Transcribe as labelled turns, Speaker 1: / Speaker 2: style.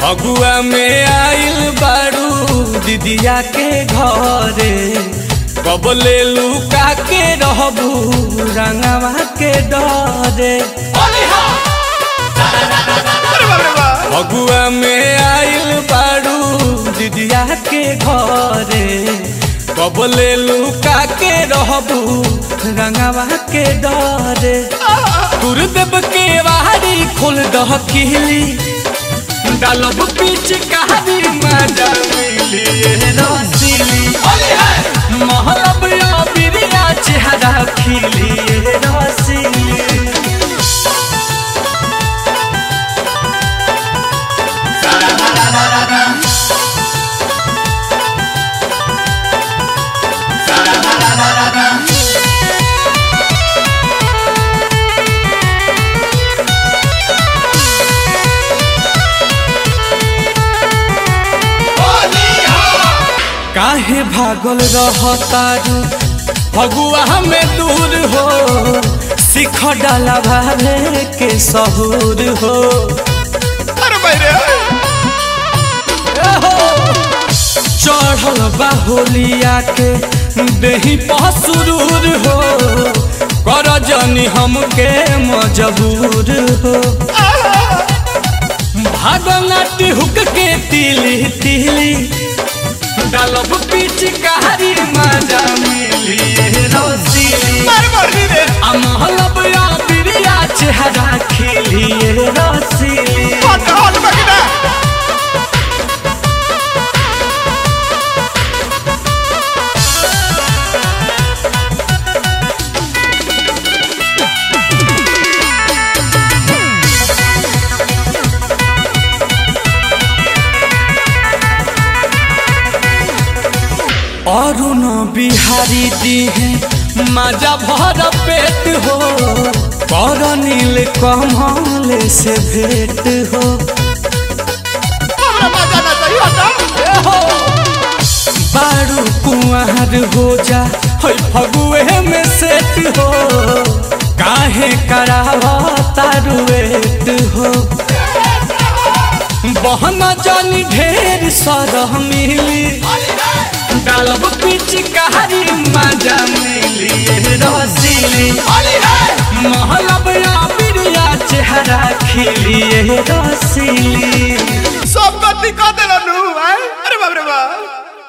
Speaker 1: फगुआ में आइल बारू दीदिया के घरे कब ले लुका के रहबू रंगवा के डरे
Speaker 2: अरे बाप रे बाप
Speaker 1: फगुआ में आइल बारू दीदिया के घरे कब ले लुका के रहबू रंगवा के डरे गुरुदेव के वारी खोल दह किली डालब पीछ कहानी मजा मिली रसीली महलब या बिरिया चेहरा खिली रसीली काहे भागल रहतारू फगुआ में दूर हो सिख डाला भावे के सहूर हो
Speaker 2: अरे भाई रे
Speaker 1: चढ़ल बाहुलिया के देही पसुरूर हो कर जनी हमके मजबूर हो भागनाटी हुक के तिली तिली डालब पीछ कहारी मजा मिली रसीली
Speaker 2: मार मार दी रे
Speaker 1: अमहलब या बिरिया चेहरा खिली रसीली
Speaker 2: हट हट बकिना
Speaker 1: अरुण बिहारी दिहे मजा भर पेट हो कर नील कमल से भेंट हो
Speaker 2: हमरा मजा ना चाहिए हटा
Speaker 1: बारू कुंवर हो जा है फगुए में सेट हो काहे करावा तारुएट हो बहन जानी ढेर सरह मिली डालब पीछ कहारी मजा मिली रसीली महलब या बिरिया चेहरा खिली रसीली
Speaker 2: सब गति कर देला नु आए अरे बाप रे बाप